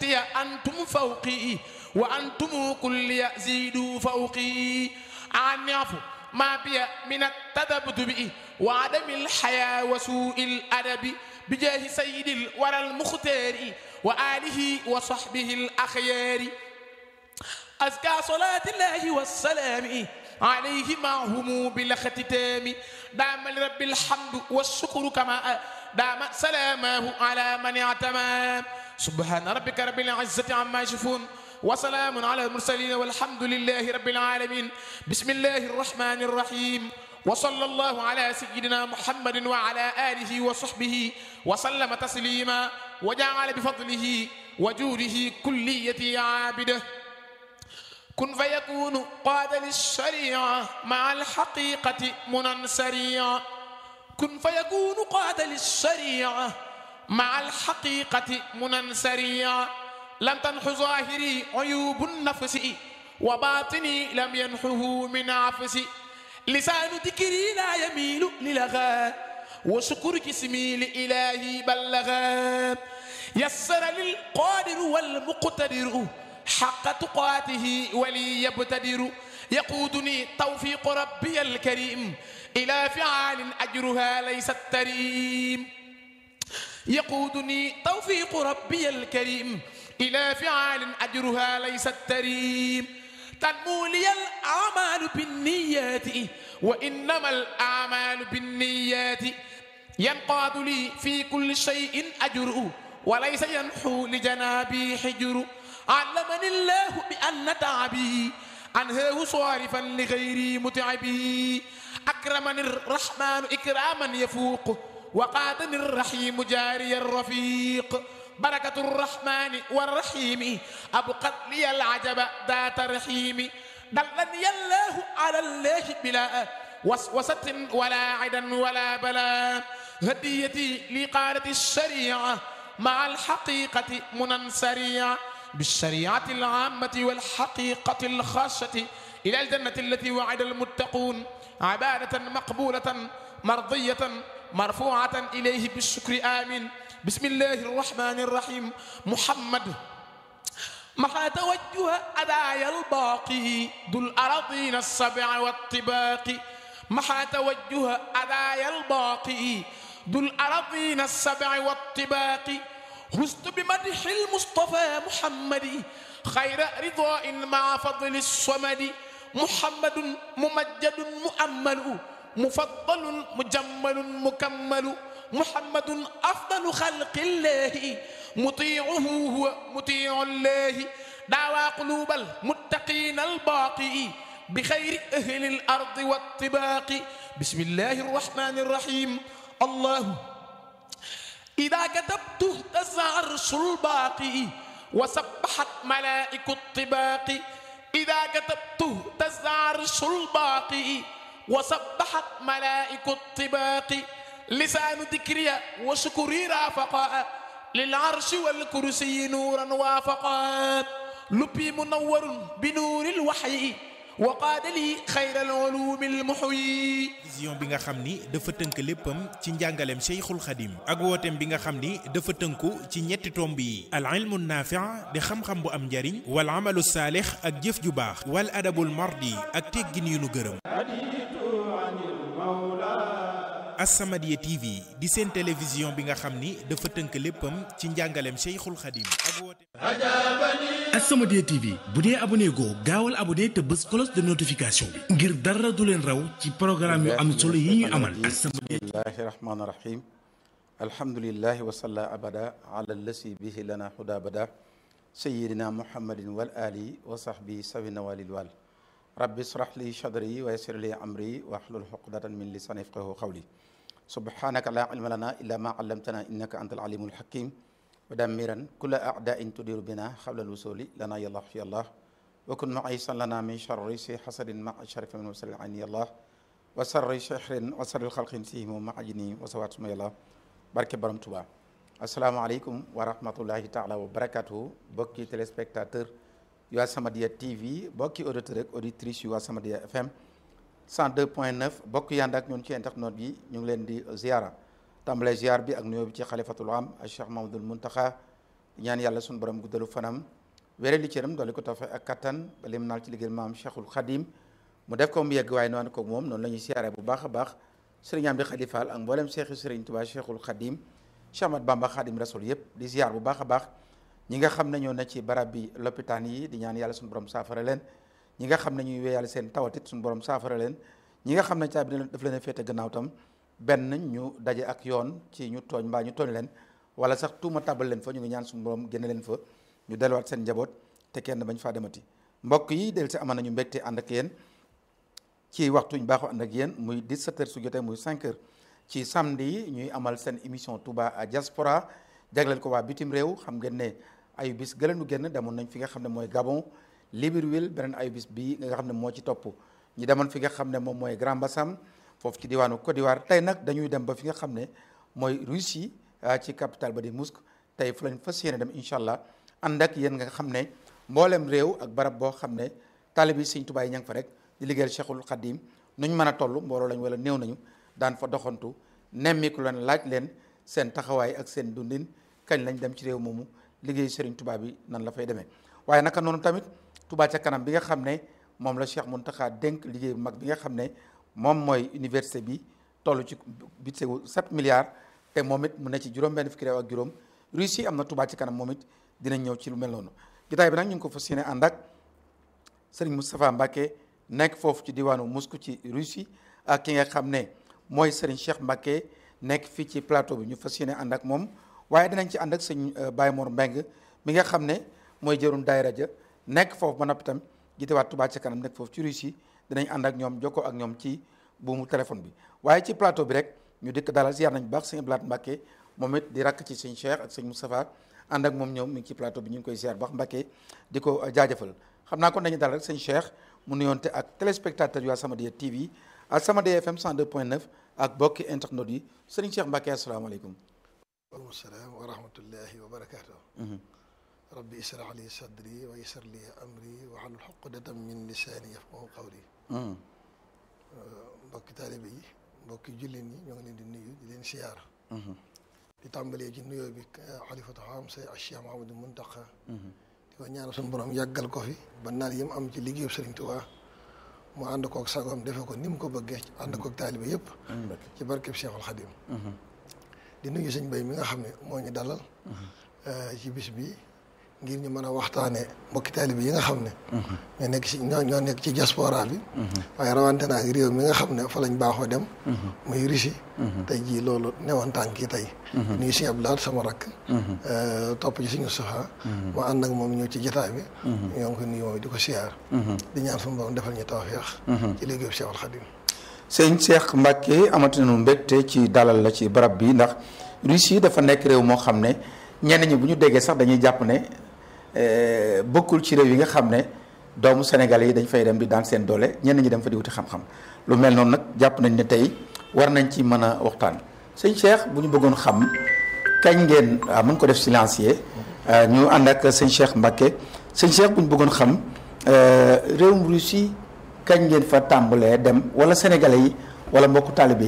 تحتي أنتم فوقي وأنتم كل زيدوا فوقي عن يعفو ما بي من التذبذب وعدم الحياة وسوء الأدب بجاه سيد الورى المختار وآله وصحبه الأخيار أزكى صلاة الله والسلام عليه معهم بالاختتام دام لرب الحمد والشكر كما دام سلامه على من اعتمى سبحان ربك رب العزة عما يصفون وسلام على المرسلين والحمد لله رب العالمين بسم الله الرحمن الرحيم وصلى الله على سيدنا محمد وعلى آله وصحبه وسلم تسليما وجعل بفضله وجوده كليتي عابده كن فيكون قاد للشريعة مع الحقيقة منى سريعا كن فيكون قاد للشريعة مع الحقيقة منى سريعا لم تنح ظاهري عيوب النفس وباطني لم ينحه من عفسي لسان ذكري لا يميل للغى وشكر جسمي لإلهي بلغا يسر للقادر والمقتدر حق تقاته ولي يبتدر يقودني توفيق ربي الكريم إلى فعال أجرها ليس التريم يقودني توفيق ربي الكريم إلى فعال أجرها ليس التريم تنمو لي الأعمال بالنيات وإنما الأعمال بالنيات ينقاد لي في كل شيء أجر وليس ينحو لجنابي حجر علمني الله بأن تعبي أنهاه صارفا لغيري متعبي أكرمني الرحمن إكراما يفوق وقادني الرحيم جاري الرفيق بركة الرحمن والرحيم أبقت لي العجب ذات رحيم دلني الله على الله بلا وسوسة ولا عدا ولا بلا هديتي لقارة الشريعة مع الحقيقة منى سريعة بالشريعة العامة والحقيقة الخاصة إلى الجنة التي وعد المتقون عبادة مقبولة مرضية مرفوعة إليه بالشكر آمين بسم الله الرحمن الرحيم محمد محا توجه أدايا الباقي ذو الأراضين السبع والطباق محا توجه أدايا الباقي ذو الأراضين السبع والطباق هزت بمدح المصطفى محمد خير رضاء مع فضل الصمد محمد ممجد مؤمل مفضل مجمل مكمل محمد أفضل خلق الله مطيعه هو مطيع الله دعوى قلوب المتقين الباقي بخير أهل الأرض والطباق بسم الله الرحمن الرحيم الله إذا كتبت اهتز عرش الباقي وسبحت ملائك الطباق إذا كتبت اهتز عرش الباقي وسبحت ملائك الطباق لسان ذكري وشكري رافقا للعرش والكرسي نورا وافقا لبي منور بنور الوحي وقاد لي خير العلوم المحيي vision bi nga xam ni dafa tënk léppam ci njàngaleem Cheikhul Khadim ak wooteem bi nga xam ni dafa tënku ci ñetti tomb yi al ilmu naafi' di xam-xam bu am njariñ wal amalu saalix ak jëf ju baax wal adabul mardi ak teggin yu nu gërëm As-Samadiyya TV di seen télévision bi nga xam ni dafa tënk léppam ci njàngaleem Cheikhul Khadim ak wooteem As-Samadiyya TV bu dee abonné goo gaawal abonné te bës cloche de notification bi ngir dara du leen raw ci programme yu am solo yi ñu amal As-Samadiyya bismillahi rahmaani rahim alhamdulillahi wa salla abada ala lasi bihi lana huda bada sayidina muhammadin wal ali wa sahbi sawina walil wal rabbi israh li sadri wa yassir li amri wahlul uqdatan min lisani yafqahu qawli subhanaka la ilma lana illa ma allamtana innaka antal alimul hakim wa dammiran kulla a'da'in tudiru bina qabla al-wusuli lana ya allah ya allah wa kun mu'aysan lana min sharri si hasadin ma sharif min wasal ani ya allah wa sarri shahrin wa sarri khalqin sihim ma ajni wa sawat suma ya allah barke borom Tuubaa asalaamaaleykum wa rahmatullahi taala wa barakatuhu bokki téléspectateur yu As-Samadiyya TV bokki auditeur ak auditrice yu As-Samadiyya FM 102.9 bokk yànd ak ñun ci internet yi ñu ngi leen di ziara tàmbale ziar bi ak nuyoo bi ci xalifatul am ak Cheikh Mamadul Muntaxa ñaan yàlla suñu borom guddalu fanam wéré li cëram doole ko tawfeex ak kattan ba lim naal ci liggéey maam Cheikhul Khadim mu def ko mu yegg waaye noonu ko moom noonu la ñuy siyaare bu baax a baax sëriñ Amdi Khady Fall ak mboolem Cheikh sëriñ Touba Cheikhul Khadim Cheikh Ahmad Bamba Khadim Rasoul yëpp di ziar bu baax a baax ñi nga xam ne ñoo ne ci barab bi lopitaan yi di ñaan yàlla suñu borom saafara leen ñi nga xam ne ñuy wéyal seen tawatit suñu borom saafara leen ñi nga xam ne caabi daf leen a féete gannaaw tam benn ñu daje ak yoon ci ñu tooñ mbaa ñu tooñ leen wala sax tuuma tabal leen fa ñu ngi ñaan suñu borom génne leen fa ñu delluwaat seen njaboot te kenn bañ faa demati mbokk yi del si amoon nañu mbégte ànd ak yéen ci waxtu ñu baaxoo ànd ak yéen muy 17h su jotee muy 5h ci samedi yi ñuy amal seen émission Touba à diaspora jagleel ko waa bitim réew xam ngeen ne ayu bis gëlenu génn demoon nañ fi nga xam ne mooy Gabon Libreville beneen ayu bis bii nga xam ne moo ci topp ñu demoon fi nga xam ne moom mooy Grand Bassam foofu ci diwaanu Côte d'Ivoire tey nag dañuy dem ba fi nga xam ne mooy Russie ci capitale ba di Moscou tey fu lañ fas yéene dem incha allah ànd ak yéen nga xam ne mboolem réew ak barab boo xam ne taalibe yi Sëñ Tuubaa yi ña nga fa rek di liggéeyal Cheikhul Khadim nuñ mën a toll mbooloo lañ wala néew nañu daan fa doxantu nemmiku leen laaj leen seen taxawaay ak seen dundin kañ lañ dem ci réew moomu liggéey Serigne Touba bi nan la fay demee waaye naka noonu tamit Touba ca kanam bi nga xam ne moom la Cheikh Mountakha dénk liggéey bu mag bi nga xam ne moom mooy université bi toll ci budget wu 7 milliards te moom it mu ne ci juróom-benn fukki réew ak juróom Russie am na Touba ci kanam moom it dinañ ñëw ci lu mel noonu gitaay bi nag ñu ngi ko fas yéene ànd ak Serigne Moustapha Mbacké nekk foofu ci diwaanu Moscou ci Russie ak ki nga xam ne mooy Serigne Cheikh Mbacké nekk fii ci plateau bi ñu fas yéene ànd ak moom waaye dinañ ci ànd ak sëñ Baye Mor Mbeng mi nga xam ne mooy jërum daayira ja nekk foofu ba noppi tam jiitewaat Touba ca kanam nekk foofu ci Russie dinañ ànd ak ñoom jokkoo ak ñoom ci buumu téléphone bi waaye ci plateau bi rek ñu dikk dalal ziar nañ bu baax sëñ Blaat Mbacké moom it di rakk ci sëñ Cheikh ak sëñ Moustapha ànd ak moom ñoom mi ngi ci plateau bi ñu ngi koy ziar baax Mbacké di ko jaajëfal xam naa kon dañuy dalal rek sëñ Cheikh mu nuyoonte ak téléspectateur yu As-Samadiyya TV As-Samadiyya FM 102.9 ak bokki internet yi sëriñ Cheikh Mbacké asalaamaaleykum waaleykum salaam wa rahmatullahi wa barakaatu. rabbi israh li sadri wa yassir li amri wa hlul uqdatan min lisaani yafqahu qawli. mbokki taalibe yi mbokki jullit ñi ñoo ngi leen di nuyu di leen siyaar. di tàmbalee ci nuyoo bi xalifatu xam say Cheikh Mouhamadou Mountakha. di ko ñaanal suñu borom yàggal ko fi ba naal yi mu am ci liggéeyu Sëriñ Tuubaa mu ànd koog sagoom defe ko ni mu ko bëggee ànd koog taalibe yëpp. ci barkeb Cheikhul Khadim. di nuyu sëñ Bay mi nga xam ne moo ñu dalal ci bis bi ngir ñu mën a waxtaanee mbokki taalibe yi nga xam ne ñoo nekk ci ñoo ñoo nekk ci diaspora bi waaye rawante naa réew mi nga xam ne fa lañ baaxoo dem muy Russie tey jii loolu newoon tànk yi tey nuyu sëñ Abdoulaye sama rakk topp ci suñu soxaa mu ànd ak moom ñëw ci jotaay bi ñoo ngi ko nuyu moom di ko siyaar di ñaan suñu borom defal ñu tawfeex ci liggéeyu Cheikhul Khadim sëñ Cheikh Mbacké amati nañu mbégte ci dalal la ci barab bi ndax Russie dafa nekk réew moo xam ne ñenn ñi bu ñu déggee sax dañuy jàpp ne bokkul ci réew yi nga xam ne doomu Sénégalais yi dañ fay dem di daan seen doole ñenn ñi dem fa di wuti xam-xam lu mel noonu nag jàpp nañ ne tey war nañ ci mën a waxtaan sëñ Cheikh bu ñu bëggoon xam kañ ngeen waaw mën ko def silencieux ñu ànd ak sëñ Cheikh Mbacké sëñ Cheikh bu ñu bëggoon xam réewum Russie kañ ngeen fa tàmbalee dem wala sénégalais yi wala mbokku taalibe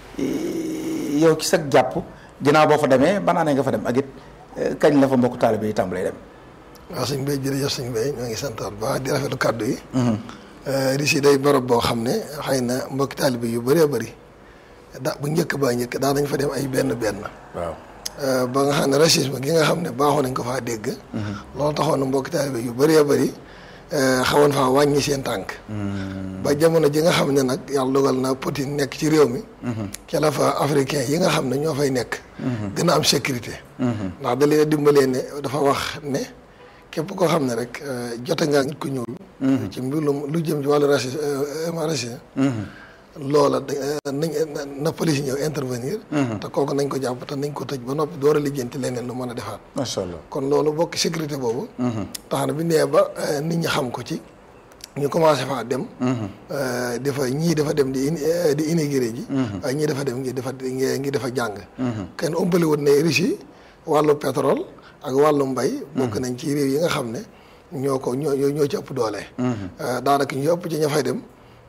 yi yow ci sag jàpp ginnaaw boo fa demee ban année nga fa dem ak it kañ la fa mbokku taalibe yi tàmbalee dem. waaw sëñ Bay jërëjëf sëñ Bay ñoo ngi santaat ba di rafetlu kàddu yi. Russie day barab boo xam ne xëy na mbokki taalibe yu bëree bëri da bu njëkk ba njëkk daa nañ fa dem ay benn benn. waaw. ba nga xam ne racisme gi nga xam ne baaxoo nañ ko faa dégg. loolu taxoon na mbokki taalibe yu bëree bëri. xawoon faa wàññi seen tànk ba jamono ji nga xam ne nag yàlla dogal na Poutine nekk ci réew mi ca la fa africain yi nga xam ne ñoo fay nekk gën a am sécurité ndax da leen dimbalee ne dafa wax ne képp koo xam ne rek jote ngaa nit ku ñuul ci mbirum lu jëm ci wàllu racisme racisme loola nañ na police ñëw intervenir te kooku nañ ko jàpp te nañ ko tëj ba noppi door a lijjanti leneen lu mën a defaat macha allah kon loolu bokk sécurité boobu tax na bi nee ba nit ñi xam ko ci ñu commencé faa dem dafa ñii dafa dem di di immigré ji waaye ñii dafa dem ngi dafa ngi dafa jàng kenn umpali wut ne Russie wàllu pétrole ak wàllu mbay bokk nañ ci réew yi nga xam ne ñoo ko ñoo ñoo ci ëpp doole daanaka ñu ëpp ci ña fay dem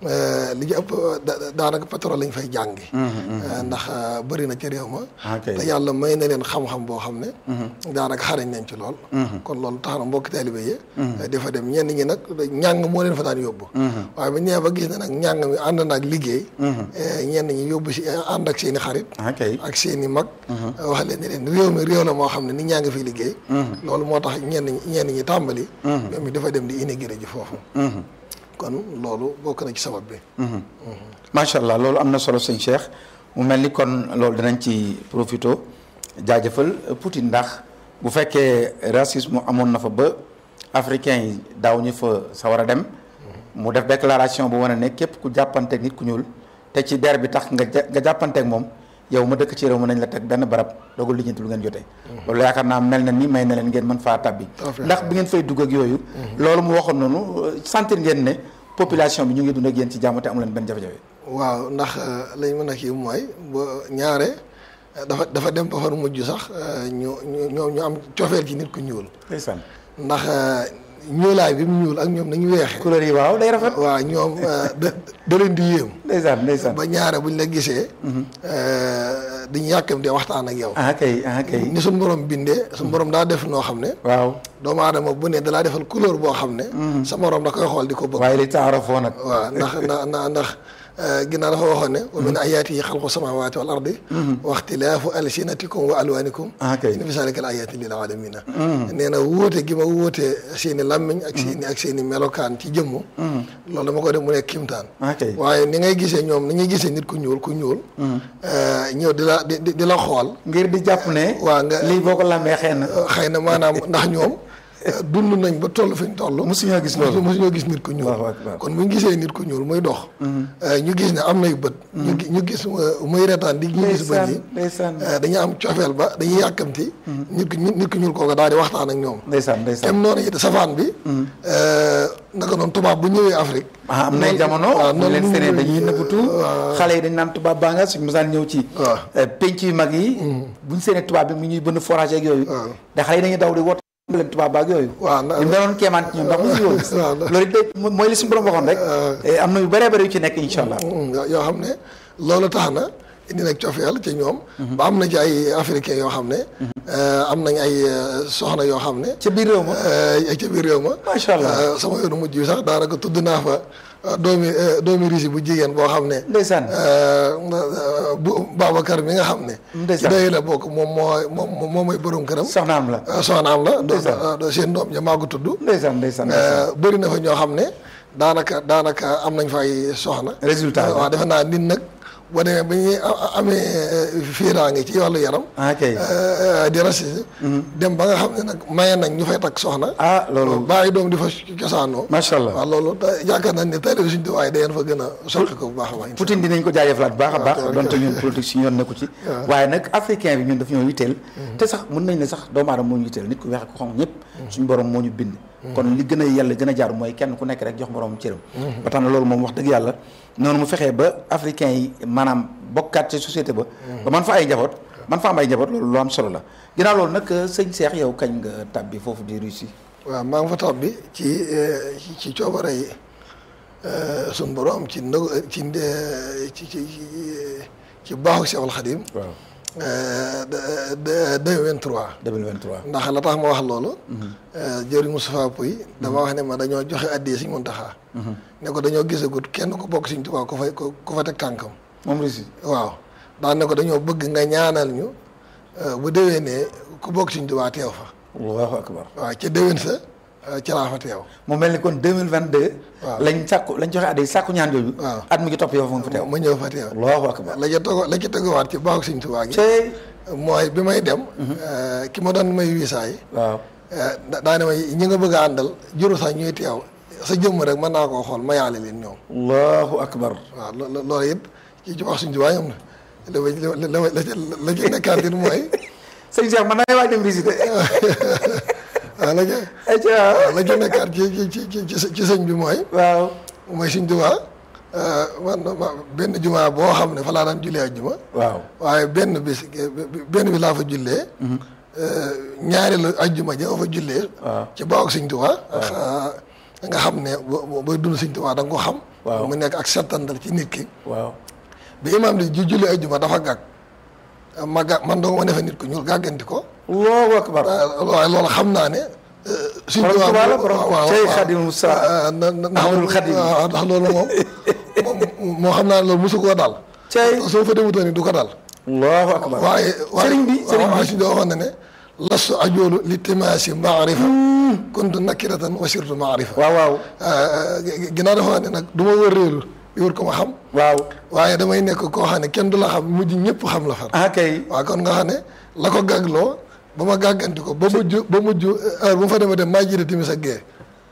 li ci ëpp da- daanaka pétrole lañ fay jàngi ndax bëri na ci réew ma ok te yàlla may na leen xam-xam boo xam ne daanaka xarañ nañ ci lool kon loolu tax na mbokki taalibe yi di fa dem ñenn ñi nag ñàng moo leen fa daan yóbbu waaye bu ñëwee ba gis ne nag ñàng mi ànd na ak liggéey ñenn ñi yóbbu si ànd ak seen i xarit ok ak seen i mag wax leen ne leen réew mi réew la moo xam ne nit ñaa ngi fiy liggéey loolu moo tax ñenn ñi ñenn ñi tàmbali ñoom it dafa dem di intégré ji foofu kon loolu bokk na ci sabab bi macha allah loolu am na solo sëñ Cheikh mu mel ni kon loolu dinañ ci profito jaajëfal Poutine ndax bu fekkee racisme amoon na fa ba africain yi daaw ñu fa sa war a dem mu def déclaration bu wane ne képp ku jàppanteeg nit ku ñuul te ci der bi tax nga ja- nga jàppanteeg moom yow ma dëkk ci réew mën nañ la teg benn barab doogul lijjanti lu ngeen jotee loolu yaakaar naa mel na ni may na leen ngeen mën faa tabbi ndax bi ngeen fay dugg ak yooyu loolu mu waxoon noonu sentir ngeen ne population bi ñu ngi dund ak yéen ci jàmm te amu leen benn jafe-jafe waaw ndax lañ mën a kii mooy ba ñaare dafa dafa dem ba far mujj sax ñu ñu ñoom ñu am cofeel ci nit ku ñuul ndeysaan ndax ñuulaay bi mu ñuul ak ñoom nañu weexee couleur yi waaw day rafet waaw ñoom da da leen di yéem ndeysaan ndeysaan ba ñaare buñ la gisee dañu yàkkamte waxtaan ak yow ah kay ah kay ni suñ borom bindee suñ borom daa def noo xam ne waaw doomu aadama bu ne dalaa defal couleur boo xam ne sa morom da koy xool di ko bëgg waaye li taarafoo nag waaw ndax ndax ndax ndax ginnaaw dafa waxoon ne wa min ayaatihi xalqu samawati wal ardi wa ixtilaafu alsinatikum wa alwanikum ah kay inna fi zalika al ayatin lil alamina nee na wóote gi ma wóote seen i làmmiñ ak seen i ak seen i melokaan ci jëmm loolu dama ko def mu nekk kimtaan ah kay waaye ni ngay gisee ñoom ni ñuy gisee nit ku ñuul ku ñuul ñëw di la di di la xool ngir di jàpp ne waa nga lii boo ko lambee xëy na xëy na maanaam ndax ñoom dund nañ ba toll fi ñu toll mosuñoo gis loolu mosuñoo gis nit ku ñuul Allahu akbar. kon bu ñu gisee nit ku ñuul muy dox ñu gis ne am nay bët ñu gi- ñu gis uh, muy retaan di ñu gis bët yi ndeysaan ndeysaan uh, dañu am cofeel ba dañuy yàkkamti nit ku nit ku ñuul kooku daal di waxtaan ak ñoom ndeysaan ndeysaan kem noonu it safaan bi naka noonu tubaab bu ñëwee Afrique ah am nay noonu- jamono waaw ñu noonu leen ñu sene ñëwee- dañuy nëbbatu waaw. xale yi dañ naan tubaab baa nga suñ mosaan ñëw ci waaw. eh, penc yu mag yi buñ seene tubaab bi mu ñuy bënn forage ak yooyu waaw. da xale yi dañuy daw di woote leen tubaab baak yooyu waaw na- ñu danoon kéemaan ci ñoom ndax mosu woon waaw. loolu it day mooy li suñu borom waxoon rek Eh, am na yu bëree bëri yu ci nekk incha allah Mm, yoo yoo xam ne loolu tax na indi nag cofeel ci ñoom ba am na ci ay africain yoo xam ne euh, am nañ ay euh, soxna yoo xam ne ca biir réew ma euh, ca biir réew ma Macha Allah. Euh, sama yoonu mujj bi sax daanaka tudd naa fa euh, doomi euh, doomi risi bu jigéen boo xam ne ndeysaan euh, bu Babacar mi nga xam ne ci Ndeysaan. doy la bokk moom moo moom moom mooy borom këram soxnaam la Euh, soxnaam la do- Ndeysaan. do- seen doom ja maa ko tudd ndeysaan ndeysaan ndeysaan. Euh, bëri na fa ñoo xam ne daanaka daanaka am nañ fa ay soxna. Résultat bi. waaw defe naa nit nag boo demee ba ñuy a- a- amee fiiraange ci wàllu yaram. ah kay euh, di racisme. dem ba nga xam ne nag maye nañ ñu fay takk soxna. ah loolu bàyyi doom di fa cosaanoo. macha allah waaw loolu te yaakaar nañ ne taalib suñu tuwaay da ngeen fa gën a soqi ko bu baax a baax. Poutine dinañ ko jaajëfalaat bu baax a baax waaw, donte ñun politique si yoon nekku ci waaye nag africain bi ñun daf ñoo yitteel te sax mën nañ ne sax doomu aadama moo ñu yitteel nit ku weex ko xonq ñëpp suñu borom moo ñu bind kon li gën a yàlla gën a jaar mooy kenn ku nekk rek jox moroom cëram ba tax na loolu moom wax dëgg yàlla noonu mu fexee ba africain yi maanaam bokkaat ci société ba ba man fa ay njaboot man fa am ay njaboot loolu lu am solo la ginnaaw loolu nag sëñ Cheikh yow kañ nga tàbbi foofu di Russie waaw maa ngi fa tab bi ci euh, ci ci coobare yi suñ borom ci ndog ci nde- ci ci ci baaxu Seexul Xadim. waaw de de 2023. 2023 ndax la tax ma wax loolu. jëriñ Moustapha Pouy dama wax ne ma dañoo joxe addee Sëñ Muntaxa ne ko dañoo gisagut kenn ku bokk Sëñ Tuubaa ku fay ku fa teg tànkam. moom Russie waaw daan ne ko dañoo bëgg nga ñaanal ñu euh, bu déwénee ku bokk Sëñ Tuubaa teew fa. allahu akbar waaw ca déwén sa euh, ca laa fa teew. mu mel ni kon 2022. waaw. lañ sàkku lañ joxe addi sàkku ñaan jooju. waaw. at mi ngi topp yow fa nga fa teew. ma ñëw fa teew. allahu akbar. la ca tego la ca teguwaat ci baaxu Sëñ Tuubaa gi. cey mooy bi may dem. euh, ki ma doon may wiisaa yi. waaw. da daane ma ñi nga bëgg a àndal juru sax ñuy teew sa jëmm rek mën naa koo xool ma yaale leen ñoom allahu akbar. waaw lo- lo- loolu it ci ci wax suñu tubaab ñoom la la la la la ci nekkaat it mooy sëñ Cheikh man naa waaj dem visite. waaw la ca ayca la ci nekkaat ci ci ci ci ci sëñ bi mooy waaw. mooy suñu tubaab man ma benn jumaa boo xam ne fa laa daan jullee ak juma waaw. waaye benn bis benn bi laa fa jullee ñaari la ajjuma ja fa jullee waaw. ci baaw ak Sëñ Tuubaa nga xam ne boo booy dund Sëñ Tuubaa da nga ko xam Waaw. mu nekk ak settandal ci nit ki waaw bi imaam di ju julli ajjuma dafa gàgg ma gàgg man doo ma defe nit ku ñuul gàgganti ko allahu akbar waaye loolu xam naa ne Sëñ Borom Tuubaa Tuubaa la, moom- borom waaw, waaw, Cheikh waaw. Khadim Moussa Ah, na- na- ndax Ahmadul Khadim. waaw ndax loolu moom moom moo xam naa ne loolu mosu koo daal Cey. soo fa demutoon du ko daal allahu akbar waaye waaye sëriñ bi sëriñ waaw bi si waxoon na ne lastu ajoolu li timaasi maarifa kuntu nakiratan wa sirtu maarifa waaw waaw ginnaaw dafa ne nag du ma wër réeru di wër ko ma xam waaw waaye damay nekk koo xam ne kenn du la xam mujj ñëpp xam la far ah kay waaw kon nga xam ne la ko gàggloo ba ma gàgganti ko ba mujj ba mujj heure bu ma fa demee dem maa jiite timis ak gee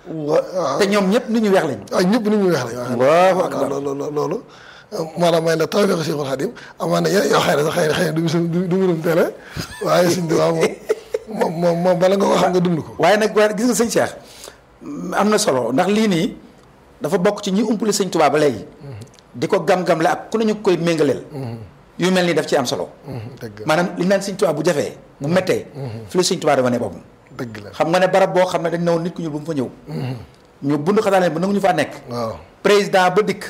te ñoom ñëpp nit ñu weex lañ waaw ñëpp ni ñu weex la Allahu akbar. loolu loolu loolu moo tax may la tawfeex Cheikhul Khadim amaan na yeneen yoo xëy na sax xëy na xëy na du bisu du du mbirum télé waaye suñ tubaab moom moom moom moom bala nga ko xam nga dund ko waaye nag waaye gis nga sëñ Cheikh am na solo ndax lii nii dafa bokk ci ñi umpale sëñ Tuubaa ba léegi di ko gam-gamle ak ku ne ñu koy méngaleel yu mel nii daf ci am solo dëgg la maanaam li ñu naan sëñ Tuubaa bu jafee bu méttee fi la sëñ Tuubaa di wane boppam dëgg la xam nga ne barab boo xam ne dañ ne woon nit ku ñuul bu mu fa ñëw ñu bund xataa leen ba nangu ñu faa nekk waaw président ba dikk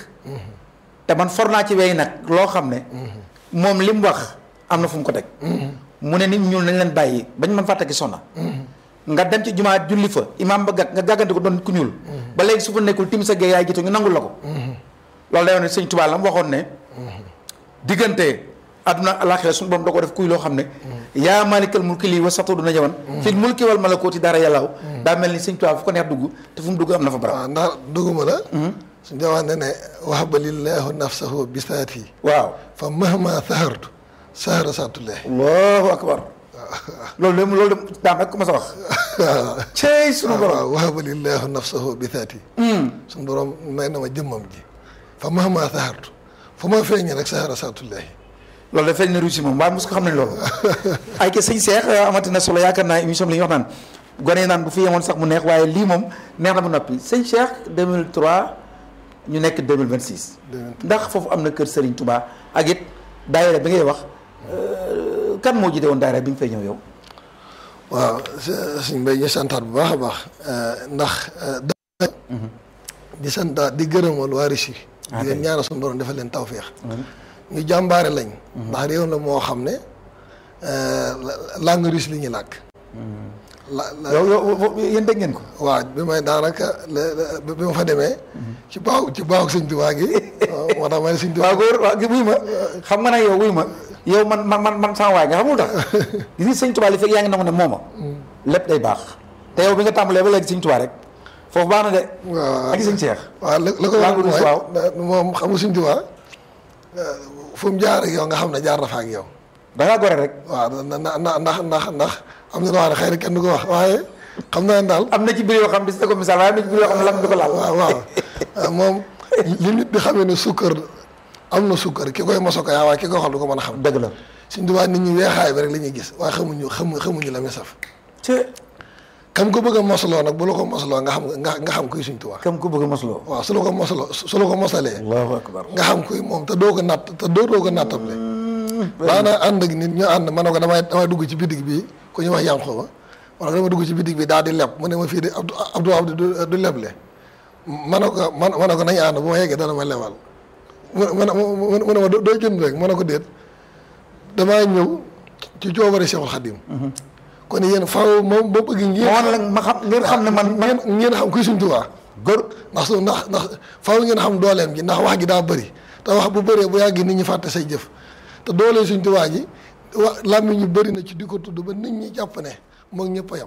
te man for naa ci wey nag loo xam ne moom li mu wax am na fu mu ko teg mu ne nit ñuul nañ leen bàyyi bañ mën faa tekki sonna nga dem ci jumaa julli fa imaam ba gàgg nga gàggante ko doon nit ku ñuul ba léegi su fa nekkul timis ak gee yaay jiitu ñu nangul la ko loolu day wane ne sëñ Tuubaa la mu waxoon ne diggante àdduna alaxira suñu borom da ko def kuy loo xam ne yaa malikal mulki lii wa satu duna jaman fil mulki wal malakooti dara yàllaaw daa mel ni sëñ Tuubaa fu ko neex dugg te fu mu dugg am na fa barab waaw ndax dugguma la suñ jawax ne ne wahaba lillahu nafsahu bisaati waaw fa mahma sahartu sahara saatullahi allahu akbar loolu de loolu de daam rek ko ma sa wax waaw cey sunu borom waaw wahaba lillahu nafsahu bisaati suñu borom may na ma jëmmam ji fa mahma sahartu fu ma feeñee rek sahara saatullahi loolu de feeñ na ruusi moom waaye mos ko xam nañ loolu ay ke sëñ Seex amati na solo yaakaar naa émission bi li ñuy wax naan gone yi naan bu fi yemoon sax mu neex waaye lii moom neex na ba noppi sëñ Cheikh 2003 ñu nekk 2026 ndax foofu am na kër Serigne Touba ak it daayira bi ngay wax euh, kan moo jiite woon daayira bi nga fay ñëw yow waaw suñ mbay ñu santaat bu baax a baax ndax da di santaat di gërëmal waa Russie di leen ñaanal suñu borom defal leen tawféex ñu jàmbaare lañ ndax réew la moo xam ne langue russe li ñuy làkk la la yow yow yéen dégg ngeen ko waaw bi may daanaka la- la- bi ma fa demee ci baaw ci baaw sëñ Tuubaa gi moo tax may sëñ Tuubaa waaw góor waaw gi wuy ma xam nga nag yow wuy ma yow man man man man sama waay nga xamul tax gis nga sëñ Touba li fekk yaa ngi nangu ne mooma lépp day baax te yow bi nga tàmbalee ba léegi sëñ Touba rek foofu baax na de waaw ak sëñ Cheikh waaw la la ko Langue wax russe, mooy waaw. da- moom xam nga sëñ Tuubaa fu mu jaar ak yow nga xam ne jaar na fa ak yow da ngaa gore rek waaw na na na ndax ndax ndax am na loo xam ne xëy na kenn du ko wax waaye xam naa ne daal am na ci biir yoo xam ne si ko misaal waaye am na ci biir yoo xam ne lam du ko laal waaw waaw moom li nit di xamee ne sukkar am na sukkar ki koy moso ko yaa waaye ki koy xool du ko mën a xam dëgg la Sëñ Tuubaa nit ñi weexaay bi rek la ñuy gis waaye xamuñu xamu xamuñu la muy saf ci kam ko bëgg a mosaloo nag bu la ko mosaloo nga xam nga nga xam kuy Sëñ Tuubaa kam ku bëgg a mosloo waaw su la ko mosaloo su la ko mosalee allahu akbar nga xam kuy moom te doo ko natt te doo doo ko nattable daana ànd ak nit ñu ànd ma ne ko damay damay dugg ci bitig bi ku ñu wax yànqoo ba ma ne ko dama dugg ci bitig bi daal di leb mu ne ma fii de Abdou Abdou Abdou du du leble ma ne ko ma ma ne ko nañ ànd bu ma yeggee dana ma lebal mu ne ma mu ne ma doo jënd rek ma ne ko déet damaa ñëw ci coobare Cheikhul Khadim kon yéen faaw moom ba bëgg ngeen ma wan la ma xam ngeen xam ne man man ngeen ngeen xam kuy Sëñ Tuubaa góor ndax su ndax ndax faaw ngeen xam dooleem ji ndax wax gi daa bëri te wax bu bëree bu yàggee nit ñi fàtte say jëf te doolee Sëñ Tuubaa ji wa làmmiñ ñu bëri na ci di ko tudd ba nit ñi jàpp ne moom ñëpp a yam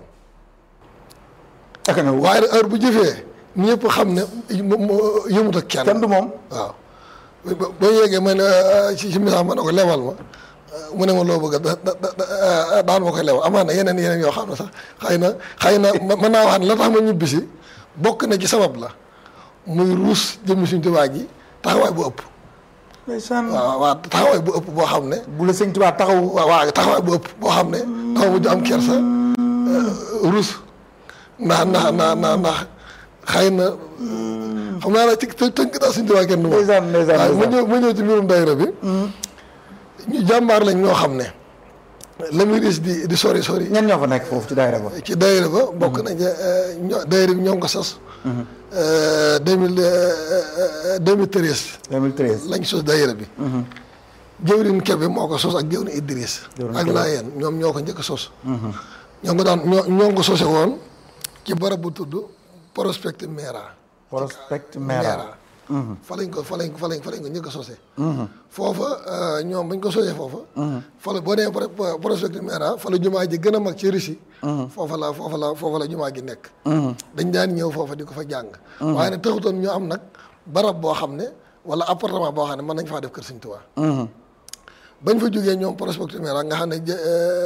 ak na waaye nag heure bu jëfee ñëpp xam ne mo- mo- yëmut ak kenn kenn du moom waaw ba ba yeggee ma ne ci ci misaal ma ne ko lebal ma mu ne ma loo bëgg da da da daan ma koy lebal amaan na yeneen yeneen yoo xam ne sax xëy na xëy na mën naa wax ne la tax ma ñibbisi bokk na ci sabab la muy ruus jëmmi Sëñ Tuubaa ji taxawaay bu ëpp ndeysaan waaw waaw taxawaay bu ëpp boo xam ne bu la sëñ Tuubaa taxaw waaw waaw taxawaay bu ëpp boo xam ne dafa mujj am kersa ruus ndax ndax ndax ndax ndax xëy na xam naa nag ci të- tënk daal Sëñ Tuubaa kenn du ma ndeysaan ndeysaan waaye ma ndeysaan ñëw ma ñëw ci mbirum daayira bi ñu jàmbaar lañ ñoo xam ne la muy riis di di sori sori ñan ñoo fa nekk foofu ci daayira ba ci daayira ba bokk nañ ca ño daayira bi ñoo ngi ko sos deux mille deux mille treize 2013 lañ sos daayira bi jëwrin Kebe moo ko sos ak jëwrin Idriss Jëwrin ak Kebe. Laayeen ñoom ñoo ko njëkk a sos ñoo ngi ko daan ñoo ñoo ngi ko sose woon ci barab bu tudd Prospect Mera Prospect Mera fa lañ ko fa lañ ko fa lañ fa lañ ko njëkk a sose foofa ñoom bañ ko sosee foofa fa la boo nee pro- Prospect Mera fa la jumaa ji gën a mag ci Russie foofa la foofa la foofa la jumaa ji nekk dañ daan ñëw foofa di ko fa jàng waaye nag taxutoon ñu am nag barab boo xam ne wala appartement boo xam ne mën nañ faa def kër Sëñ Tuubaa bañ fa jógee ñoom Prospect Mera nga xam ne jë-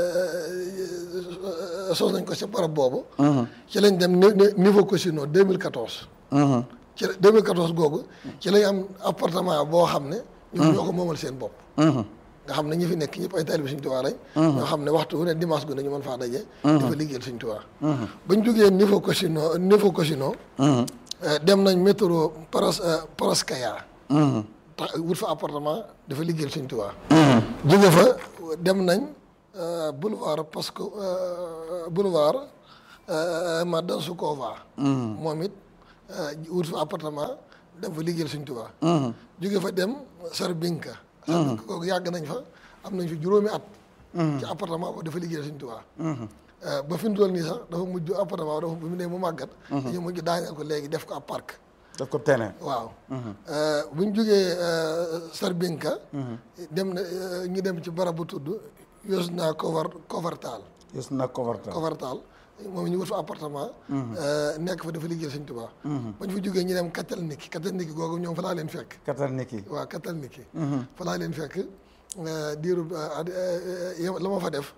euh, sos nañ ko ci barab boobu ci lañ dem ni- ni- niveau Cosino 2014 ci la 2014 googu ci lañ am appartement boo xam ne ñoom ñoo ko moomal seen bopp nga xam ne ñi fi nekk ñëpp ay taalibe Sëñ Tuubaa lañ ñoo xam ne waxtu wu ne dimanche gu ne ñu mën faa daje di fa liggéeyal Sëñ Tuubaa bañ jógee niveau Cosino niveau Cosino dem nañ métro Paras Paraskaya tax wut fa appartement dafa liggéeyal Sëñ Tuubaa jóge fa dem nañ euh, boulevard parce que euh, boulevard euh, Madansukova moom it euh, wut fa appartement dem fa liggéeyal Sëñ Tuubaa jóge fa dem Sarbinka Sarbinka kooku yàgg nañ fa am nañ fi juróomi at ci appartement boobu dafa liggéeyal Sëñ Tuubaa Euh, ba fi mu toll nii sax dafa mujj appartement dafa bu mu ne mu màggat dañu mujj daaneel ko léegi def ko ab parc daf ko terrain waaw bu ñu jógee Sarbinka dem na euh, ñu dem ci barab bu tudd Yosna Kovar Kovartal gis na Kovarta Kovartal moom ñu wut fa appartement euh, nekk fa dafa liggéeyal Sëñ Tuubaa ba ñu fa jógee ñu dem Katalniki Katalniki googu ñoom fa laa leen fekk katal niki waaw Katalniki fa laa leen fekk euh, diiru euh, euh, euh, la ma fa def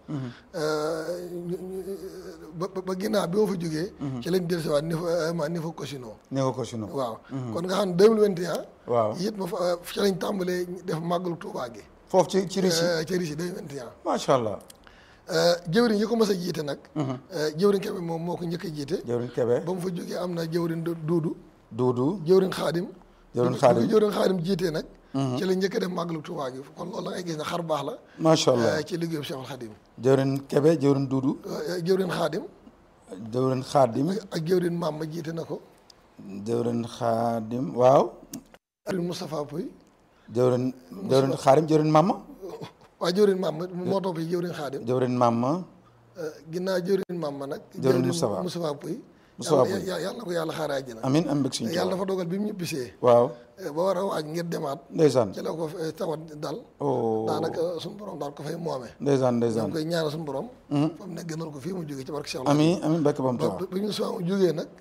euh, ñu- ñu- ba ba- ba ginnaaw bi ma fa jógee ci lañ dellusiwaat ni fa ma ni fa Cosino néew ko sino waaw kon nga xam ne 2021 waaw it ma fa ci lañ tàmbalee def màggalu Tuubaa gi foofu ci ci Russie euh, ci Russie 2021 macha allah euh, jëwriñ yi ko mës a jiite nag euh, jëwriñ Kebe moom moo ko njëkk a jiite jëwriñ Kebe ba mu fa jógee am na jëwriñ Du- Duudu Duudu jëwriñ Xaadim Jëwriñ bi- Xaadim. bi jëwriñ Xaadim jiitee nag ci la njëkk a def màggalu Tuubaa gi kon loolu da ngay gis ne xar baax la macha allah euh, ci liggéeyu Cheikhul Xaadim jëwriñ Kebe jëwriñ Duudu Euh, jëwriñ Xaadim jëwriñ Xaadim ak jëwriñ maam ma jiite na ko jëwriñ Xaadim waaw jëwriñ Moustapha Pouy jëwriñ jëwriñ Xaadim jëwriñ Mama waaye jëwriñ maam ma moo topp ci jëwriñ Xaadim jëwriñ Mama Euh, ginnaaw jëwriñ maam ma nag Jëwriñ Moustapha. Moustapha Pouy Moustapha yàlla Pouy. yàlla yàlla na ko yàlla xaare àjjana amin am bëgg suñu yàlla dafa dogal bi mu ñibbisee waaw ba war a waaj ngir demaat ndeysaan ci la ko eh, tawat dal oh daanaka suñu borom daal ko fay moome ndeysaan ñoo ndeysaan ngi koy ñaanal suñu borom fa mu ne gënal ko fii mu jógee ci barke Cheikh amin amin bekk bam ba tawa ba ñu soo jógee nag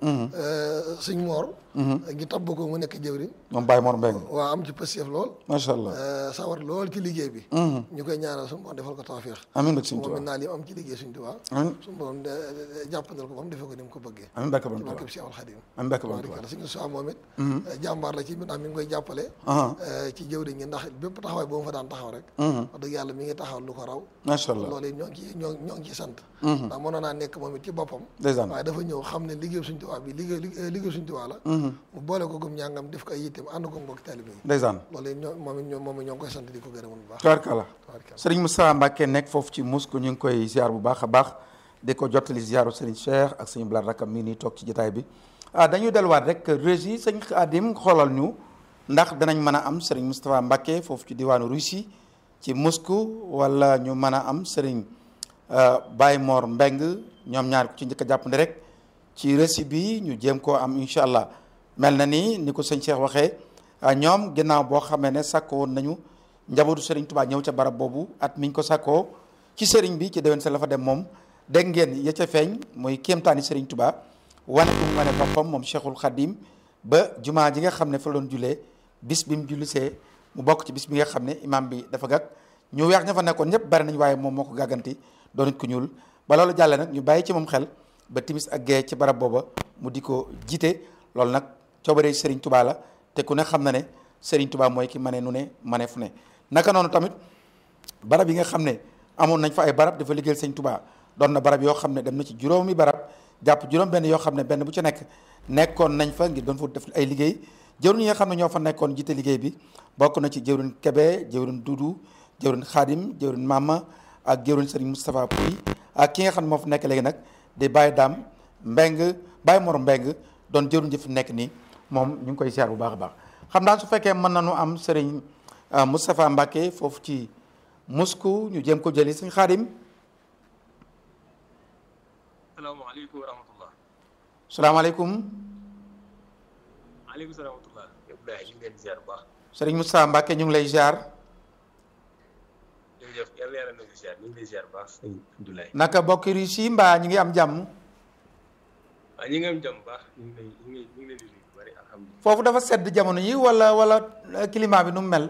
suñ moor ñu tabb ko mu nekk jëwriñ moom Baye Mor Mbeng waa am ci pësiyëf lool macha allah eh, sawar lool ci liggéey bi ñu koy ñaanal suñu borom defal ko tawfeex amin bekk suñu moom tawa it naa li am ci liggéey suñ tubaab amin suñu borom de- de- jàppandal ko ba mu defee ko ni mu ko bëggee amin bekk bam ci tawa barke bi Cheikhul Khadim amin bekk bam tawa tabarikàlla suñu soi moom it jàmbaar la ci mi ndax mi ngi koy jàppale aha eh, ci jëwriñ ñi ndax bépp taxawaay boo mu fa daan taxaw rek wax dëgg yàlla mi ngi taxaw lu ko raw macha allah loolu it ñoo ngi ci ñoo ñoo ngi ci sant ndax mënoon naa nekk moom it ci boppam ndeysaan waaye dafa ñëw xam ne liggéey suñ tubaab bi liggéey liggéey suñ tubaab la mu boole ko gum ñàngam def ko ay yitteem ànd ko mbokk taalibe yi ndeysaan loolu it ñoo moom it ñoo moom it ñoo ngi koy sant di ko gërëm bu baax tabarkalla tabarkalla sëriñ Moustapha Mbacke nekk foofu ci Moscou ñu ngi koy ziar bu baax a baax di ko jottali ziaru sëriñ Cheikh ak sëñ Blaat rakam mii nii toog ci jotaay bi ah dañuy delluwaat rek régie sëñ Xaadim xoolal ñu ndax danañ mën a am sëriñ Moustapha Mbacke foofu ci diwaanu Russie ci Moscou wala ñu mën a am sëriñ Baye Mor Mbeng ñoom ñaar ku ci njëkk a jàppandi rek ci récit bi ñu jéem koo am incha allah mel na ni ni ko sëñ Cheikh waxee ah, ñoom ginnaaw boo xamee ne sàkko woon nañu njabootu Serigne Touba ñëw ca barab boobu at miñ ko sàkkoo ci Serigne bi ci déwén sa la fa dem moom dégg ngeen ya ca feeñ mooy kéemtaani Serigne Touba wane bu mu wane boppam moom Cheikhul Khadim ba jumaa ji nga xam ne fa la doon jullee bis bi mu jullisee mu bokk ci bis bi nga xam ne imam bi dafa gàgg ñu weex ña fa nekkoon ñëpp bari nañ waaye moom moo ko gàgganti doon nit ku ñuul ba loolu jàlle nag ñu bàyyi ci moom xel ba timis ak gee ci barab booba mu di ko jiite loolu nag coobaree Serigne Touba la te ku ne xam na ne Serigne Touba mooy ki mane nu ne mane fu ne naka noonu tamit barab yi nga xam ne amoon nañ fa ay barab dafa liggéeyal Sëñ Touba doon na barab yoo xam ne dem na ci juróomi barab jàpp juróom benn yoo xam ne benn bu ci nekk nekkoon nañ fa ngir doon fa def ay liggéey jëwriñ yi nga xam ne ñoo fa nekkoon jiite liggéey bi bokk na ci jëwriñ Kebe jëwriñ Dudu jëwriñ Xaadim jëwriñ Mama ak jëruñ sëriñ Moustapha Pouy ak ki nga xam ne moo fi nekk léegi nag di Baye Dame Mbeng Baye Mor Mbeng doon jëruñ ji fi nekk nii moom ñu ngi koy ziar bu baax a baax xam naa su fekkee mën nañu am sëriñ Moustapha Mbacke foofu ci Moscou ñu jéem ko jëli sëñ Xaadim salaamaaleykum wa rahmatullah salaamaaleykum maaleykum salaam wa rahmatullah Abdoulaye ñu ngi leen di ziar bu baax sëriñ Moustapha Mbacke ñu ngi lay ziar jërëjëf yàlla yàlla na ziar ñu ngi lay ziar bu baax sëñ Abdoulaye naka bokki Russie mbaa ñu ngi am jàmm waaw ñi ngi am jàmm bu baax ñu ngi lay ñu ngi ñu ngi leen di nuyu bu bëri alhamdulilah foofu dafa sedd jamono yi wala wala climat bi nu mu mel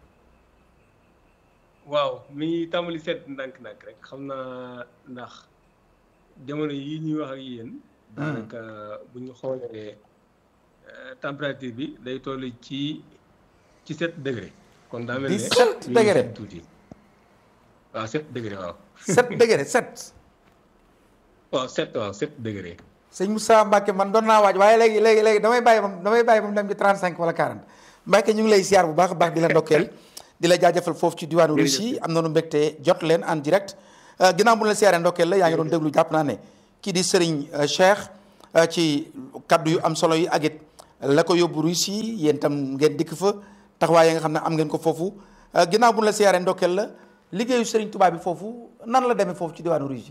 waaw mi ngi tàmbali seet ndànk-ndànk rek xam naa ndax jamono yi ñuy wax ak yéen daanaka bu ñu xoolee température bi day toll ci ci sept degré kon daa mel ne 17 mi ngi degré. sedd tuuti waaw sept degré waaw 7 degré 7 waaw sept waaw sept degré sëñ Moustapha Mbacke man doon naa waaj waaye léegi léegi léegi damay bàyyi moom damay bàyyi moom dem ci 35 wala 40 Mbacke ñu ngi lay ziar bu baax a baax di la ndokkeel di la jaajëfal foofu ci diwaanu Russie am nañu mbégte jot leen en direct ginnaaw bu ñu la siyaaree ndokkeel la yaa ngi doon déglu jàpp naa ne kii di Serigne Cheikh ci kaddu yu am solo yi ak it la ko yóbbu Russie yéen tam ngeen dikk fa taxawaay yi nga xam ne am ngeen ko foofu ginnaaw bu ñu la siyaaree ndokkeel la liggéeyu Serigne Touba bi foofu nan la demee foofu ci diwaanu Russie.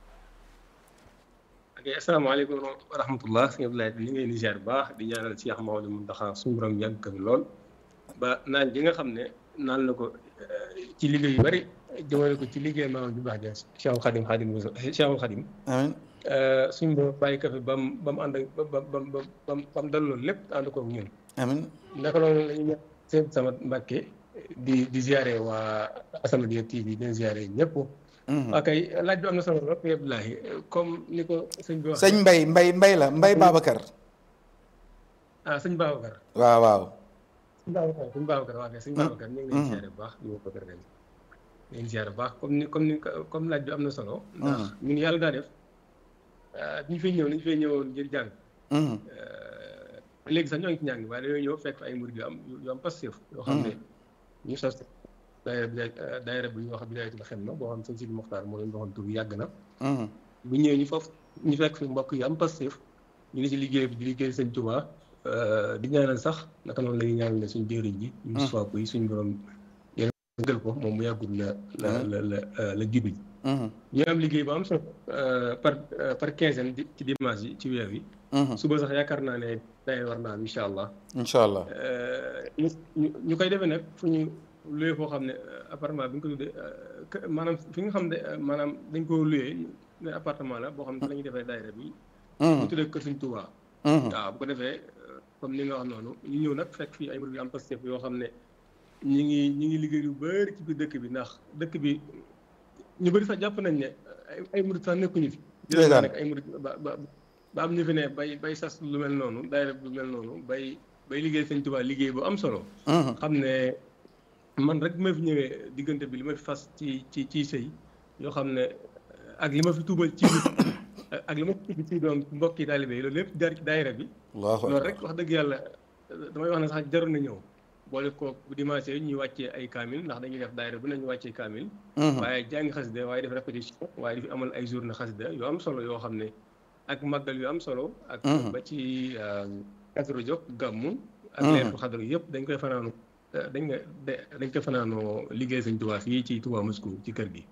ok asalaamaaleykum wa rahmatullah sëñ Abdoulaye ñu ngi leen di ziar bu baax di ñaanal Cheikh Maodo Mountakha suñu borom yàgg ko fi lool ba naan ji nga xam ne naan la ko ci liggéey yu bari jëmale ko ci liggéey maamam ju baax ja Cheikhul Khadim Khadim Cheikhul Khadim amiin suñu borom bàyyi ko fi ba mu ba mu ànd ak ba ba ba ba ba mu dal loolu lépp ànd ko ak ñun amiin naka noonu la ñu ñaan seen sama Mbàkke di di ziare waa As-Samadiyya TV di ziare ñëpp. ok laaj bi am na solo lool sëñ Abdoulaye comme ni ko sëñ bi wax. sëñ Mbay Mbay Mbay la Mbay Babacar. ah sëñ Babacar. waaw waaw. sëñ Babacar sëñ Babacar waaw kay sëñ Babacar ñu ngi leen ziare bu baax di ko bëgg ren. ñu ngi ziare bu baax comme ni comme ni comme laaj bi am na solo. ndax ñun yàlla daa def ñu fiy ñëw ñu fiy ñëwoon ngir jàng. léegi sax ñoo ngi ci njàng waaye dañoo ñëw fekk ay murid yu am yu am passif yoo xam ne ñu sos daayira bi daayira bu ñuy wax bidaayatul xidma boo xam sëñ Sidi Moxtaar moo leen waxoon tur bi yàgg na bu ñëwee ñu foofu ñu fekk fi mbokk yu am passif ñu ngi ci liggéey bi di liggéey sëñ Tuubaa di ñaanal sax naka noonu la ñuy ñaanal suñ jëriñ ji ñu sopp yi suñ borom yéen gël ko moom mu yàggul la la la la la jubi ñu am liggéey bu am solo par par quinzaine ci dimanche yi ci weer yi suba sax yaakaar naa ne day war naa am incha allah incha allah ñu ñu koy defee nag fu ñu luyee foo xam ne appartement bi nga ko tuddee maanaam fi nga xam ne maanaam dañ ko luyee ne appartement la boo xam ne fi la ñuy defee daayira bi bu tuddee kër Sëñ Tuubaa waaw bu ko defee comme ni nga wax noonu ñu ñëw nag fekk fii ay murid yu am Pastef yoo xam ne ñi ngi ñi ngi liggéey yu bëri ci biir dëkk bi ndax dëkk bi ñu bëri sax jàpp nañ ne ay murid sax nekkuñu fi jërëjëf nekk ay murid ba ba ba am ñu fi ne bay bay sas lu mel noonu daayira lu mel noonu bay bay liggéey Sëñ Tuubaa liggéey bu am solo xam ne man rek bi ma fi ñëwee diggante bi li ma fi fas ci ci ci sëy yoo xam ne ak li ma fi tuubal ci ak li ma fi tuubal ci doom mbokki taalibe yi loolu lépp jaar ci daayira bi loolu rek wax dëgg yàlla damay wax ne sax jaroon na ñëw boole ko bu dimanche yi ñuy wàccee ay kaamil ndax dañuy def daayira bu ne ñu wàccee kaamil waaye jàngi xasida waaye def répétition waaye di fi amal ay journée xasida yu am solo yoo xam ne ak màggal yu am solo ak ba ci Kazu Rajab gàmmu ak leetu xadru yëpp dañ koy fanaanu dañ nga dañ ko fanaanoo liggéey Sëñ Tuubaa fii ci Tuubaa Moscou ci kër gi.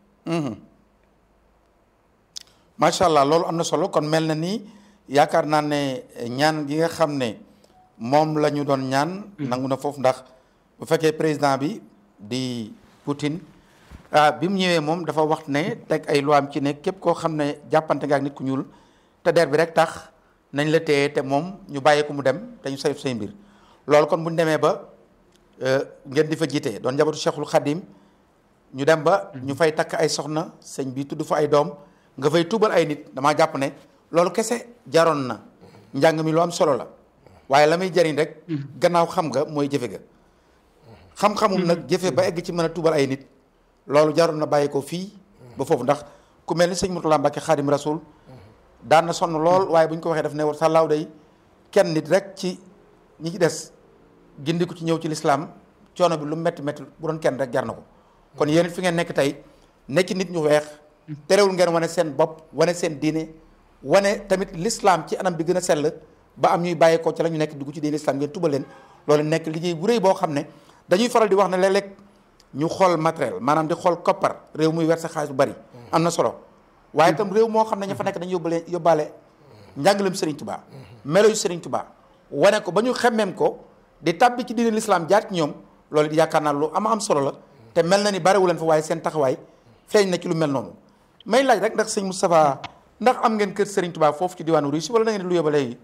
macha allah loolu am na solo kon mel na ni yaakaar naa ne ñaan gi nga xam ne moom la ñu doon ñaan. nangu na foofu ndax bu fekkee président bi di Poutine ah bi mu ñëwee moom dafa wax ne teg ay loi am ci ne képp koo xam ne jàppante nga ak nit ku ñuul te der bi rek tax nañ la téye te moom ñu bàyyee ko mu dem te ñu saytu say mbir loolu kon bu ñu demee ba. ngeen di fa jiite doon njabootu Cheikhul Khadim ñu dem ba ñu fay takk ay soxna sëñ bi tudd fa ay doom nga fay tuubal ay nit damaa jàpp ne loolu kese jaroon na njàng mi lu am solo la waaye la muy jariñ rek gannaaw xam nga mooy jëfe ga xam-xamum nag jëfe ba egg ci mën a tuubal ay nit loolu jaroon na bàyyi ko fii ba foofu ndax ku mel ni sëñ Murtala Mbàkke Xaadim Rasul daan na sonn lool waaye bu ñu ko waxee daf ne war sàllaaw day kenn nit rek ci ñi ci des gindi ko ci ñëw ci lislaam coono bi lu métti métti bu doon kenn rek jar na ko kon yéen fi ngeen nekk tey nekk nit ñu weex terewul ngeen wane seen bopp wane seen diine wane tamit l'islam ci anam bi gën a sell ba am ñuy bàyyeekoo ci la ñu nekk dugg ci diine l'islam ngeen tubal leen loolu nekk liggéey bu rëy boo xam ne dañuy faral di wax ne léeg-léeg ñu xool matériel maanaam di xool koppar réew muy werse xaalis bu bari am na solo waaye itam réew moo xam ne ña fa nekk dañu yóbbale yóbbaale njàngalem Serigne Touba melo yu Serigne Touba wane ko ba ñu xemmeem ko di tàbbi ci diine l'islam jaar ci ñoom loolu yaakaar naa lu am am solo la te mel na ni bariwu leen fa waaye seen taxawaay feeñ na ci lu mel noonu may laaj rek ndax sëñ Moustapha ndax am ngeen kër Serigne Touba foofu ci diwaanu Russie wala da ngeen di lu yóbba léegi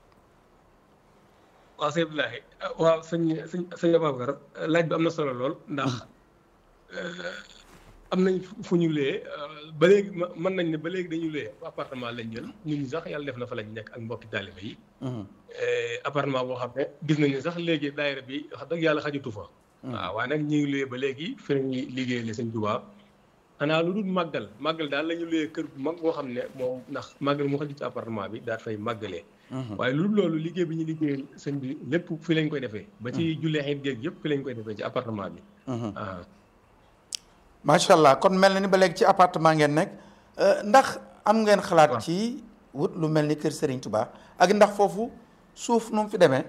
waaw sëñ Abdoulaye waaw sëñ sëñ sëñ Ababacar laaj bi am na solo lool ndax am nañ fu ñu luyee ba léegi mën nañ ne ba léegi dañu luyee appartement lañ jël ñun ñi sax yàlla def na fa lañ nekk ak mbokki taaliba yi appartement boo xam ne gis nañu sax léegi daayira bi wax dëgg yàlla xajutu fa waaw waaye nag ñu ngi luyee ba léegi fi lañuy liggéey le sëñ Tuubaa xanaa lu dul màggal màggal daal la ñu luyee kër bu mag boo xam ne moom ndax màggal mu xaju ci appartement bi daal fay màggalee waaye lu dul loolu liggéey bi ñu liggéey sëñ bi lépp fi lañ koy defee ba ci jullee xeet géeg yëpp fi lañ koy defee ci appartement bi waaw macha allah kon mel na ni ba léegi ci appartement ngeen nekk ndax am ngeen xalaat ci wut lu mel ni kër Serigne Touba ak ndax foofu suuf nu mu fi demee.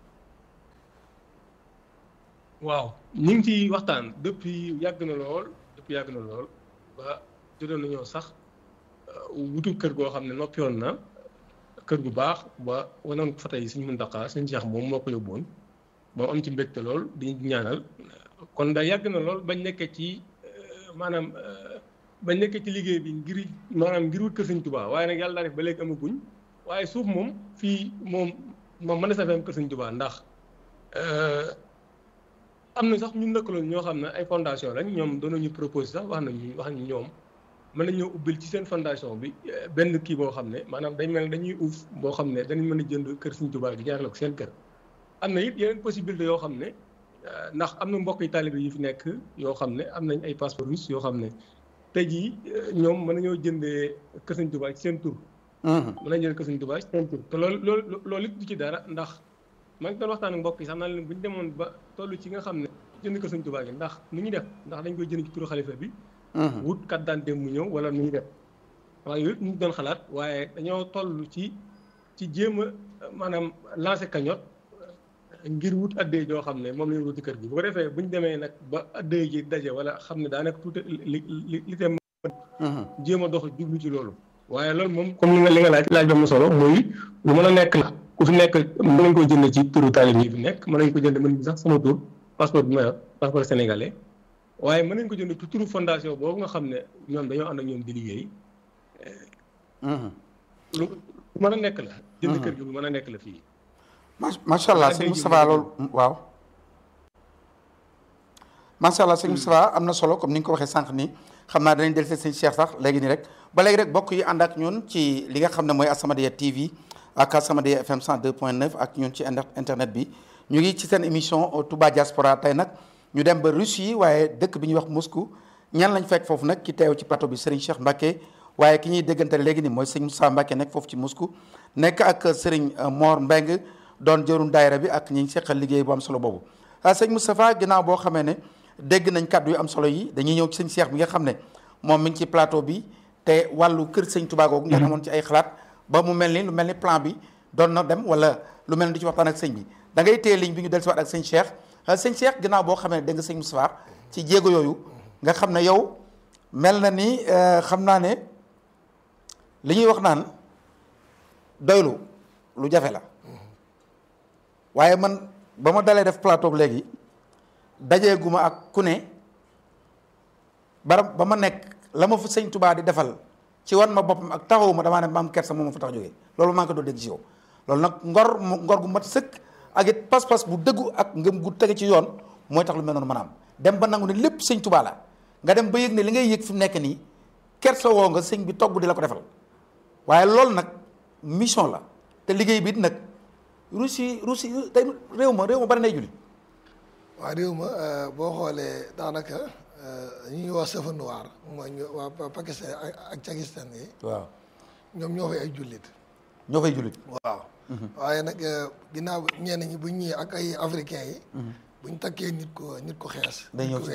waaw ñu ngi ciy waxtaan depuis yàgg na lool depuis yàgg na lool ba jotoon nañoo sax wutu kër goo xam ne noppiwoon na kër gu baax ba wanoon ko fa tey suñu Muntaxa suñu Cheikh moom moo ko yóbbuwoon moom am ci mbégte lool di ñaanal kon da yàgg na lool bañ nekkee ci. maanaam ba nekk ci liggéey bi ngir maanaam ngir wut kër Sëñ Tuubaa waaye nag yàlla daa def ba léegi amaguñ waaye suuf moom fii moom moom mën na sa fi am kër Sëñ Tuubaa ndax am na sax ñun lëkkaloon ñoo xam ne ay fondation lañ ñoom doon nañu proposé sax wax nañu wax nañu ñoom mën nañoo ubbil ci seen fondation bi benn kii boo xam ne maanaam dañ mel ne dañuy uuf boo xam ne danañ mën a jënd kër Sëñ Tuubaa gi jaarale ko seen kër am na it yeneen possibilité yoo xam ne ndax am na mbokk yi taalibe yi fi nekk yoo xam ne am nañ ay passeport russe yoo xam ne tey jii ñoom mën nañoo jëndee Kër Sëñ Tuubaa ci seen tur. mën nañu jënd Kër Sëñ Tuubaa ci seen tur te loolu loolu loolu it du ci dara ndax maa ngi doon waxtaan ak mbokk yi sax naan leen bu ñu demoon ba toll ci nga xam ne jënd Kër Sëñ Tuubaa gi ndax nu ñu def ndax dañ koy jënd ci turu xalifa bi. wut carte d'identité mu ñëw wala nu ñu def. waaye yooyu ñu doon xalaat waaye dañoo toll ci ci jéem a maanaam lancer cagnotte. ngir wut addee joo xam ne moom la ñu wuti kër gi bu ko defee bu ñu demee nag ba addee ji daje wala xam ne daanaka tuuti li li li dem. jéem a dox jublu ci loolu. waaye loolu moom comme li nga li nga laaj laaj ba mu solo muy lu mën a nekk la ku fi nekk mën nañ ko jënd ci turu taalib yi fi nekk mën nañ ko jënd mën sax sama tur passeport bi ma yor passeport sénégalais waaye mën nañ ko jënd ci turu fondation boobu nga xam ne ñoom dañoo ànd ak ñoom di liggéey. lu mën a nekk la. jënd kër gi lu mën a nekk la fii. macha allah sëñ Moustapha loolu waaw macha allah sëñ Moustapha am na solo comme ni nga ko waxee sànq nii xam naa danañ dellu sëñ Cheikh sax léegi nii rek ba léegi rek bokk yi ànd ak ñun ci li nga xam ne mooy As-Samadiyya TV ak As-Samadiyya FM 102.9 ak ñun ci internet bi ñu ngi ci seen émission Touba Diaspora tey nag ñu dem ba Russie waaye dëkk bi ñuy wax Moscou ñan lañ fekk foofu nag ki teew ci plateau bi Serigne Cheikh Mbacké waaye ki ñuy déggante léegi nii mooy sëñ Moustapha Mbacké nekk foofu ci Moscou nekk ak Serigne Mor Mbeng doon jëruñ daayira bi ak ñi ngi seqal liggéey bu am solo boobu sëñ Moustapha ginnaaw boo xamee ne dégg nañ kàddu yu am solo yi dañuy ñëw ci sëñ Cheikh bi nga xam ne moom mi ngi ci plateau bi te wàllu kër sëñ Touba googu ngeen amoon ci ay xalaat ba mu mel ni lu mel ni plan bi doon na dem wala lu mel ni du ci waxtaan ak sëñ bi da ngay téye ligne bi ñu dellusiwaat ak sëñ Cheikh sëñ Cheikh ginnaaw boo xamee ne dégg nga sëñ Moustapha ci jéego yooyu nga xam ne yow mel na ni xam naa ne li ñuy wax naan doylu lu jafe la waaye man ba ma dalee def plateau léegi dajeeguma ak ku ne bara ba ma nekk la ma fa sëñ Touba di defal ci wan ma boppam ak taxawuma damaa ne ma am kersa moom ma fa tax jógee loolu maa ngi ko doon dégg ci yow loolu nag ngor ngor gu mat sëkk ak it pas-pas bu dëggu ak ngëm gu tege ci yoon mooy tax lu mel noonu mën a am dem ba nangu ne lépp sëñ Touba la nga dem ba yëg ne li ngay yëg fi mu nekk nii kersa woo nga sëñ bi togg di la ko defal waaye loolu nag mission la te liggéey bi it nag Russie Russie tey réew ma réew ma bari nay julli waa réew ma boo xoolee daanaka ñu ñuy wax safa noir mooy ñu waa Pakistan ak Pakistan yi waaw ñoom ñoo fay ay jullit ñoo fay jullit waaw waaye nag ginnaaw ñenn ñi buñ ñëwee ak ay africains yi buñ takkee nit ko nit ko xees day ñëw nit ko ci weex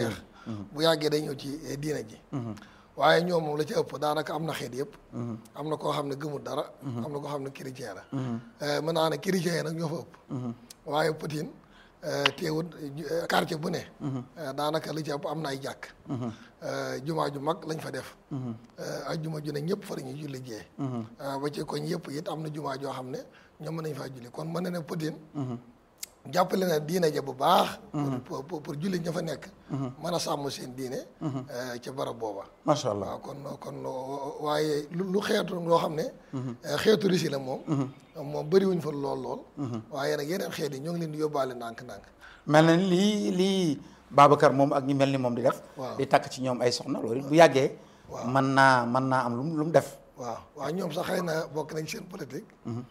bu yàggee day ñëw ci eh, diine ji waaye ñoom moom la ci ëpp daanaka am na xeet yëpp am na koo xam ne gëmul dara am na koo xam ne chrétien la Eh, mën naa ne chrétien yi nag ñoo fa ëpp waaye Poutine eh, teewut eh, quartier bu ne eh, daanaka li ci ëpp am na ay jàkk Eh, jumaa ju mag lañ fa def Eh, ak juma ju ne ñëpp fa dañuy julli jee Eh, ba ci koñ yëpp it am na jumaa joo xam ne ñoom mën nañ faa julli kon mën na ne Poutine jàppale na diine ja bu baax pour pour pour julli ña fa nekk mën a sàmm seen diine eh, ca barab booba macha allah waaw kon kon waaye lu lu xeetu loo xam ne eh, xeetu Russie la moom moom bëriwuñ fa lool lool waaye nag yeneen xeet yi ñoo ngi leen di yóbbaale ndànk-ndànk mel na ni lii lii Babacar moom ak ñi mel ni moom di def Waaw. di takk ci ñoom ay soxna loolu it bu yàggee Waaw. mën naa mën naa am lu mu lu mu def waaw waaw ñoom sax xëy na bokk nañ seen politique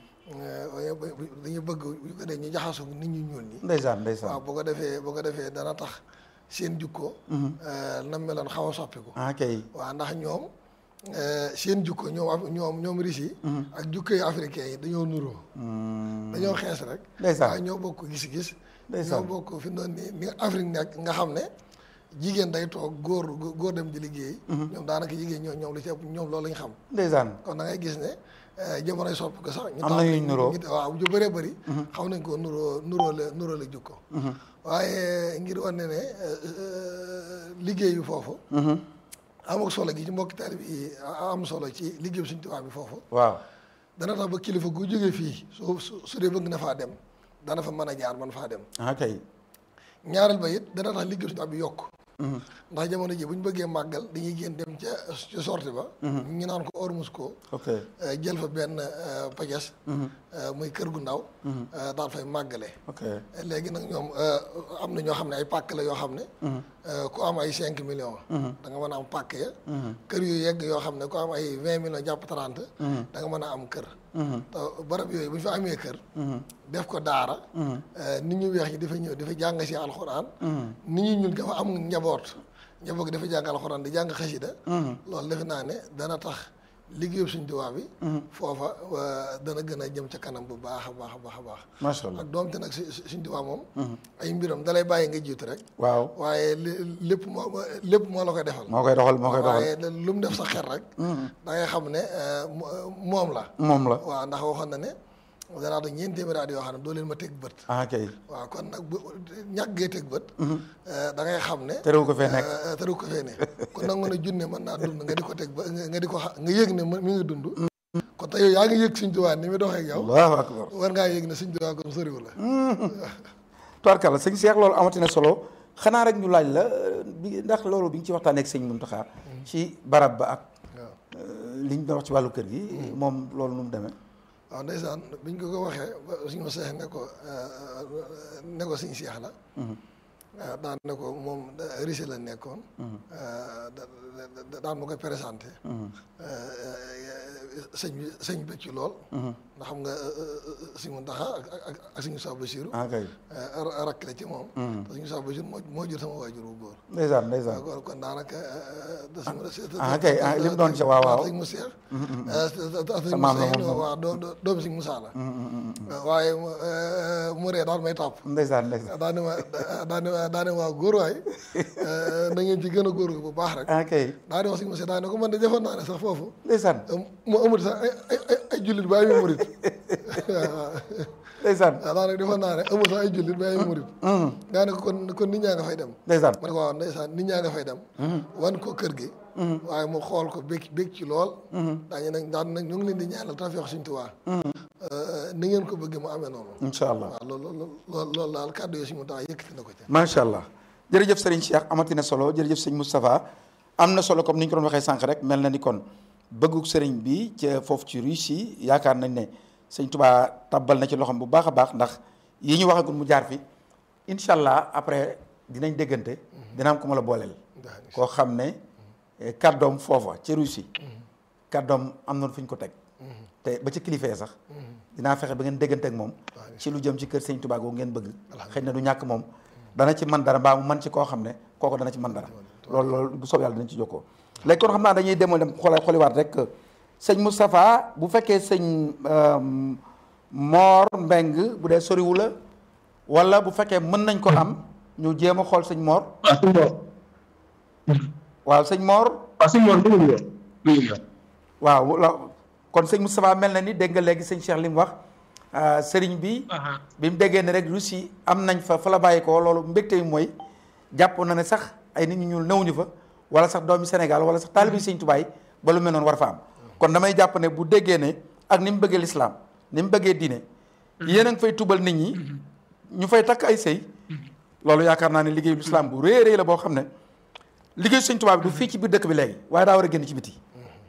waaye dañu bëgg bu ko dee ñu jaxasoo nit ñu ñuul ñi ndeysaan ndeysaan waaw boo ko defee boo ko defee dana tax seen jukko na meloon xaw a soppiku ah kay waaw ndax ñoom eh, seen jukko ñoom af- ñoom ñoom Russie yi ak jukko yi africain yi dañoo nuroo dañoo xees rek Ndeysaan. waaye ñoo bokk gis-gis Ndeysaan. ñoo bokk fi doon ni ni Afrique nekk nga xam ne jigéen day toog góor góor dem di liggéey ñoom daanaka jigéen ñoo ñoom lu ci ëpp ñoom loolu lañ xam ndeysaan kon da ngay gis ne eh, jamonoy sopp ko sax ñu Am na yuñ nuroo. ñu- waaw ju bëree bëri xam nañ ko nuroo nuroo la nuroo la jukko waaye ngir wane ne eh, eh, liggéeyu foofu am ak solo gi ci mbokki taalib yi am solo ci liggéeyu suñu tubaab bi foofu waaw dana tax ba kilifa gu jógee fii su su su dee bëgg na faa dem dana fa mën a jaar man faa dem ah kay ñaareel ba it dana tax liggéeyu suñu tubaab bi yokk ndax jamono ji bu ñu bëggee màggal dañuy génn dem ca ca sorti ba ñu naan ko Ormus ko ok eh, jël fa benn eh, pajas eh, muy kër gu ndaw eh, daal fay màggale ok léegi nag ñoom eh, am na ñoo xam ne ay pàkk la yoo xam ne eh, ku am ay cinq millions da nga mën a am pàkk ya kër yu yegg yoo xam ne ku am ay vingt millions jàpp trente da nga mën a am kër te barab yooyu bu ñu fa amee kër def ko daara eh, nit ñu weex ñi dafa ñëw dafa jàng si alxuraan nit ñi ñun dafa am njaboot njaboot gi dafa jàng alxuraan di jàng xasida loolu defe naa ne dana tax liggéeyu suñ tubaab bi foofa euh, dana gën a jëm ca kanam bu baax a baax a baax a baax macha allah ak doomte nag si si- suñ tubaab moom ay mbiram dalay bàyyi nga jiitu rek waaw waaye li- lépp moo lépp moo la koy defal moo koy doxal moo koy doxal waaye lu mu def sa xel rek da ngay xam ne euh, mo- moom la moom la waaw ndax waxoon na ne danaa da ñeenti téeméeri at yoo xam ne doo leen ma teg bët ah kay waaw kon nag bu ñàggee teg bët da ngay xam ne terewu ko fee nekk Euh, teru ko fee ne kon nag mën a junne mën naa dund nga di ko teg ba nga nga di ko xa- nga yëg ne mi ngi dund kon te yow yaa ngi yëg suñ tubaab ni mi doxee ak yow allahu akbar war ngaa yëg ne suñ tubaab kon soriwu la tubaarkàlla sëñ Cheikh loolu amati na solo xanaa rek ñu laaj la bi ndax loolu bi ñu ci waxtaanee ak sëñ Muntaxa ci barab ba ak waaw li ñu doon wax ci wàllu kër gi moom loolu nu mu demee waaw ndeysaan biñ ko ko waxee ba suñu ma seex ne ko ne ko suñu seex la ah, daan ne ko moom Russie la nekkoon ah, da- da- da- daan ma koy présenté sëñ bi sëñ bi ci lool ndax xam nga suñu Muntaxa ak ak ak suñu Saa Basiru ah kay rakk la ci moom te suñu Saa Basiru moo moo jur sama waajur bu góor ndeysaan ndeysaan kon kon daanaka da suñu ah kay ah li mu doon ci waaw waaw sëñ mu seex Sa maam la moom waaw doo doo doomu sëñ Musaa la waaye mu mu ree daal may tàpp ndeysaan ndeysaan daa ne ma daa ne ma daa ne ma góor waay na ngeen ci gën a góor bu baax rek ah kay daa ne wax sëñ Musaa daa ne ko man de defoon naa ne sax foofu ndeysaan mu amul sax ay ay ay ay jullit ba ay murit waaw ndeysaan waaw daanaka defoon naa ne amul sax ay jullit ba ay murit daa ne ko kon kon nit ñaa nga fay dem ndeysaan ma ne ko waaw ndeysaan nit ñaa nga fay dem wan ko kër gi waaye mu xool ko bég bég ci lool daañu nag daan nag ñu ngi leen di ñaanal tawfeex Sëñ Tuubaa ni ngeen ko bëggee mu amee noonu incha allah waaw loolu loolu loolu daal kàddu yi suñu tax yëkkati na ko ci macha allah jërëjëf Serigne Cheikh amati na solo jërëjëf sëñ Moustapha am na solo comme ni ñu ko doon waxee sànq rek mel na ni kon bëggug Serigne bi ca foofu ci Russie yaakaar nañ ne sëñ Touba tabbal na ci loxoom bu baax a baax ndax yi ñu waxagul mu jaar fi incha allah après dinañ déggante dina am ku ma la booleel. koo xam ne eh, kàddoom foofa ca Russie kàddoom am na fu ñu ko teg. te ba ci kilifa ya sax dinaa fexe ba ngeen déggante ak moom ci lu jëm ci kër sëñ Touba googu ngeen bëgg xëy na du ñàkk moom dana ci man dara mbaa mu man ci koo xam ne kooku dana ci man dara loolu loolu bu soob yàlla dinañ ci jokkoo léegi kon xam naa dañuy demoo dem xoolal xooliwaat rek sëñ Moustapha bu fekkee sëñ Mor Mbeng bu dee soriwu la wala bu fekkee mën nañ ko am ñu jéem a xool sëñ Mor waaw sëñ Mor waaw sëñ Mor dégg nga dégg nga waaw la kon sëñ Moustapha mel na ni dégg nga léegi sëñ Cheikh li mu wax ah, sëriñ bi bi mu déggee ne rek Russie am nañ fa fa la bàyyi ko loolu mbégte bi mooy jàpp na ne sax ay nit ñu ñuul newuñu fa wala sax doomi Sénégal wala sax taalibi sëñ Tuubaa yi ba lu mel noonu war fa am kon damay jàpp ne bu déggee ne ak ni mu bëggee lislaam ni mu bëggee diine yéen a ngi fay tubal nit ñi ñu fay takk ay sëy loolu yaakaar naa ne liggéeyu lislaam bu rëy a rëy la boo xam ne liggéeyu sëñ Tuubaa bi du fii ci biir dëkk bi léegi waaye daa war a génn ci biti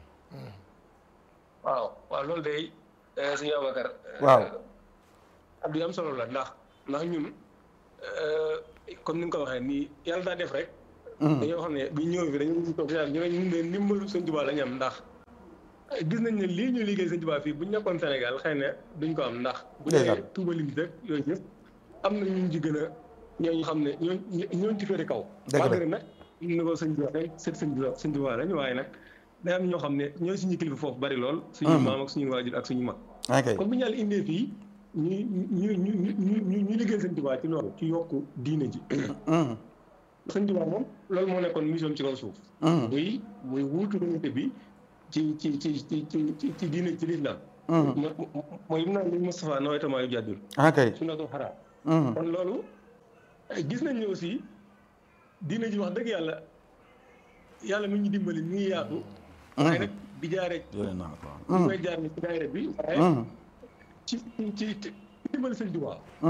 waaw waaw loolu day suñu Ababacar waaw ab am solo la ndax ndax ñun comme ni nga ko waxee nii yàlla daa def rek dañoo xam ne bi ñëw fi dañu toog ñu ne ñun de ndimbalu sëñ Tuubaa la ñu am ndax gis nañ ne lii ñu liggéey sëñ Tuubaa fii bu ñu nekkoon Sénégal xëy na duñ ko am ndax bu Ndeysaan. dee Tuuba lim dëkk yooyu yëpp am na ñu ci gën a ñooñu xam ne ñoo ñooñu ci féete kaw Dëgg la. malgré nag ni ko sëñ bi waxee sët sëñ Tuubaa sëñ Tuubaa lañ waaye nag day am ñoo xam ne ñooy suñu kilifa foofu bari lool suñu maam ak suñu waajur ak suñu mag ok kon bu ñu yàlla indee fii ñu ñu ñu ñu ñu ñu ñu liggéey sëñ Tuubaa ci loolu ci yokku diine ji Mhm. sëñ Tuubaa moom loolu moo nekkoon mission ci kaw suuf Mhm. muy muy wuutu unité bi ci ci ci ci ci ci ci diine ci lislaam Mhm. mo- mo- mooy naan li Moustapha nawaytamaa yu jàddul ok sunnatul xaraam Mhm. kon loolu eh, gis nañ ne aussi diine ji wax dëgg yàlla yàlla mi ñu dimbali mi ngi yaatu waaye nag di jaaree Jërë naa ko. ñu koy jaar ni ci daayira bi waaye Mhm. ci ci ci dimbali sëñ Tuubaa